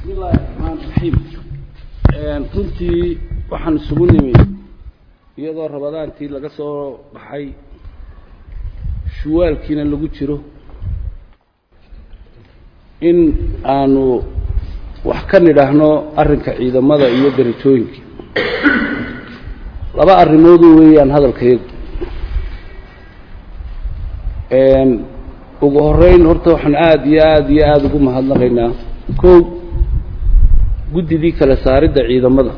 bismi illaahi raxmaan raxiim runtii waxaan isugu nimi iyadoo rabadaantii laga soo baxay shuwaalkiina lagu jiro in aanu wax ka nidhaahno arrinka ciidamada iyo derajooyinka laba arrimoodu weeyaan hadalkayagu ugu horeyn horta waxaan aada iyo aada iyo aada ugu mahadnaqaynaa kow guddidii kala saaridda ciidamada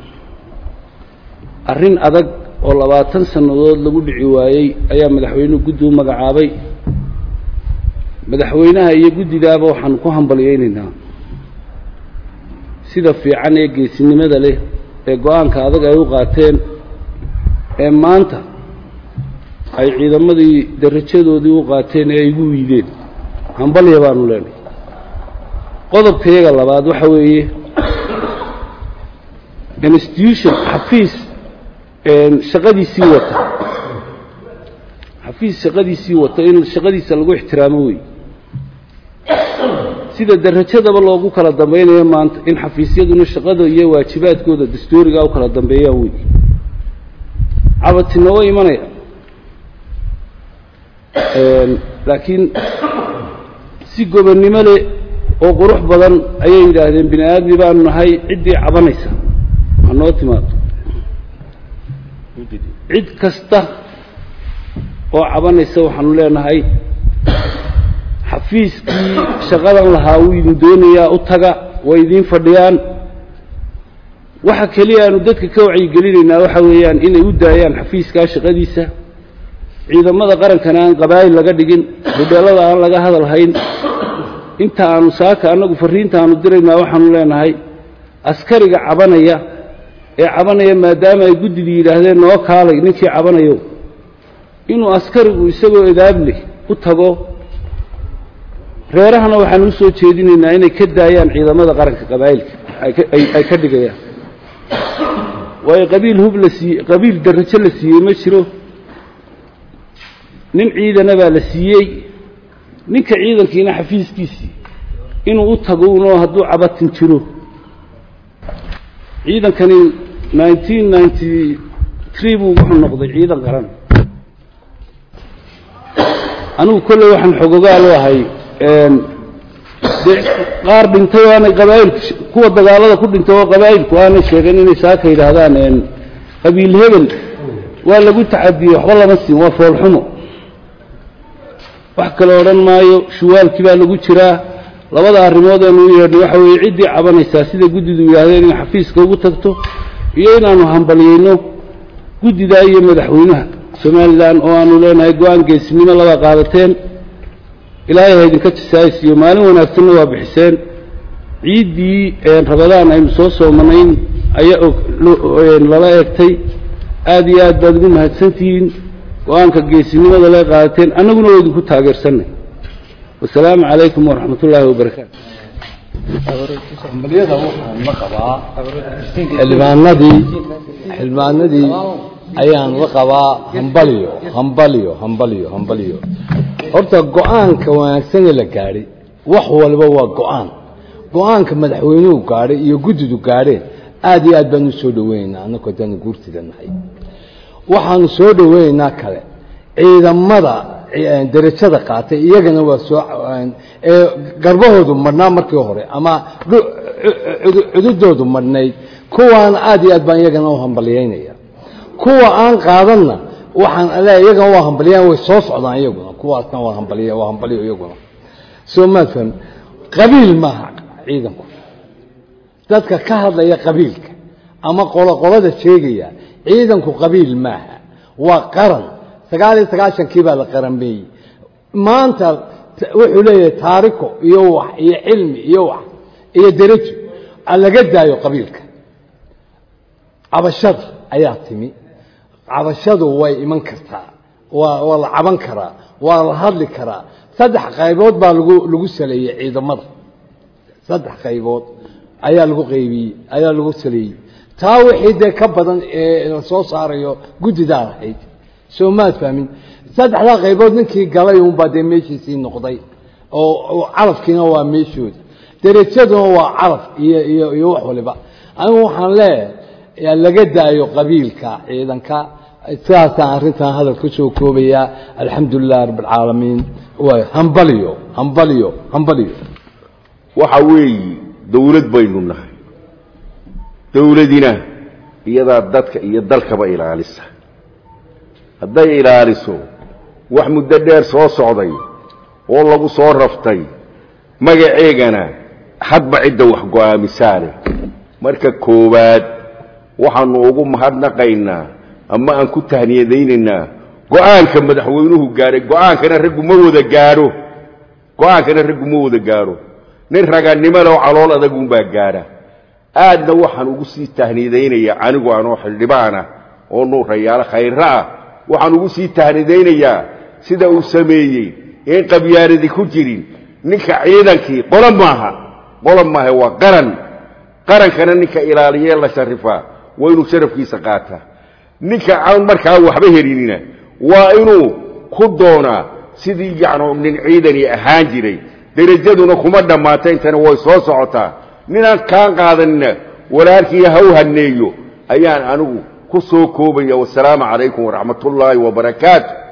arrin adag oo labaatan sannadood lagu dhici waayey ayaa madaxweynuhu guddi u magacaabay madaxweynaha iyo guddidaaba waxaanu ku hambalyaynaynaa sida fiican ee geesinimada leh ee go-aanka adag ay u qaateen ee maanta ay ciidamadii darajadoodii u qaateen ee ay igu wiideen hambalya baanu leenahay qodobka iyaga labaad waxa weeye institution xafiis shaqadiisii wata xafiis shaqadiisii wata in shaqadiisa lagu ixtiraamo wey sida darajadaba loogu kala dambaynayo maanta in xafiisyaduna shaqada iyo waajibaadkooda dastuurigaa u kala dambeeyaan wey cabatina way imanaya laakiin si gobonnimo leh oo qurux badan ayay yidhaahdeen bini aadmi baanu nahay ciddii cabanaysa ha noo timaado cid kasta oo cabanaysa waxaanu leenahay xafiiskii shaqadan lahaa wuu idin doonayaa u taga way idiin fadhiyaan waxa keliya aanu dadka ka wacyigelinaynaa waxa weeyaan inay u daayaan xafiiskaa shaqadiisa ciidamada qarankana aan qabaa'il laga dhigin hudheellada aan laga hadal hayn inta aanu saaka annagu farriinta aanu diraynaa waxaanu leenahay askariga cabanaya ee cabanaya maadaama ay guddidii yidhaahdeen noo kaalay ninkii cabanayo inuu askarigu isagoo edaableh u tago reerahana waxaanu usoo jeedinaynaa inay ka daayaan ciidamada qaranka qabaa'ilka ay ka dhigayaan waayo qabiil hub la siiyey qabiil darajo la siiyey ma jiro nin ciidana baa la siiyey ninka ciidankiina xafiiskiisii inuu u tago unoo hadduu cabatin jiro ciidankani nineteen ninety tree buu wuxuu noqday ciidan qaran anigu kolley waxaan xogogaal u ahay dee qaar dhintay aanay qabaa'ilku kuwa dagaalada ku dhintay oo qabaa'ilku aanay sheegeen inay saaka yidhaahdaan qabiil hebel waa lagu tacadiyey waxba lama siin waa foolxumo wax kale odhan maayo shuwaalkii baa lagu jiraa labada arrimood eenu u yeedhnay waxa weeye ciddii cabanaysaa sida guddidu yidhaahdeen inay xafiiska ugu tagto iyo inaanu hambalyayno guddidaa iyo madaxweynaha somalilan oo aanu leenahay go-aan geesinimo laba qaadateen ilaahay ha idinka jasaaysiiyo maalin wanaagsanna waa bixiseen ciiddii rabadaan aynu soo soomanayn ayaa lala eegtay aad iyo aad baad ugu mahadsantihiin go-aanka geesinimada lee qaadateen annaguna waa idinku taageersanay wasalaamu calaykum waraxmat ullaahi wabarakaatu hambalyada waxaan la qabaa xildhibaanadii xildhibaanadii ayaan la qabaa hambalyo hambalyo hambalyo hambalyo horta go-aanka wanaagsanee la gaadhay wax walba waa go-aan go-aanka madaxweynuhu gaadhay iyo guddidu gaadheen aad iyo aad baanu soo dhoweynaynaa annagoo haddaanu guurtida nahay waxaanu soo dhoweynaynaa kale ciidamada derajada qaatay iyagana waa soo garbahoodu madhnaa markii hore ama cududoodu madhnayd kuwaana aad iyo aad baan iyagana u hambalyaynaya kuwa aan qaadanna waxaan le iyagana waa hambalyayn way soo socdaan iyaguna kuwaasna waa hambaliy waa hambalyo iyaguna soo maad fahmi qabiil maaha ciidanku dadka ka hadlaya qabiilka ama qolo qolada sheegaya ciidanku qabiil maaha waa qaran sagaal iyo sagaashankii baa la qaranbeeyey maanta wuxuu leeyahay taariko iyo wax iyo cilmi iyo wax iyo derajo laga daayo qabiilka cabashada ayaa timi cabashadu way iman kartaa waa waa la caban karaa waa la hadli karaa saddex qaybood baa lagu lagu saleeyey ciidamada saddex qaybood ayaa lagu qaybiyey ayaa lagu saleeyey taa wixii dee ka badan ee la soo saarayo guddidaa lahayd soo maad fahmin saddexdaa qaybood ninkii galay unbaa dee meeshiisii noqday oo calafkiina waa meeshooda derajaduna waa caraf iyo iyo iyo wax waliba anigu waxaan leeyahay laga daayo qabiilka ciidanka sidaasaan arrintan hadal ku soo koobayaa alxamdu lilah rabb alcaalamiin waay hambaliyo hambaliyo hambaliyo waxa weeyi dawlad baynu nahay dawladina iyadaa dadka iyo dalkaba ilaalisa hadday ilaaliso wax muddo dheer soo socday oo lagu soo raftay magaceegana hadba cidda wax go-aamisaane marka koowaad waxaanu ugu mahadnaqaynaa ama aan ku tahniyadaynaynaa go-aanka madaxweynuhu gaahay go-aankana raggu ma wada gaadho go-aankana raggu ma wada gaadho nin raganimalo calool adagunbaa gaadha aadna waxaan ugu sii tahniyadaynayaa anigu anoo xildhibaana oo nuurayaalo khayra ah waxaan ugu sii tahnidaynayaa sida uu sameeyey in qabyaaladi ku jirin ninka ciidankii qolo maaha qolo maaha waa qaran qarankana ninka ilaaliye la sharifaa waa inuu sharafkiisa qaataa ninka aan markaa waxba helinina waa inuu ku doonaa sidii yacnu nin ciidani ahaan jiray derajaduna kuma dhammaata intana way soo socotaa ninaan kaan qaadanina walaalkii ha u haneeyo ayaan anigu ku soo koobaya wasalaamu calaykum waraxmat ullaahi wabarakaatu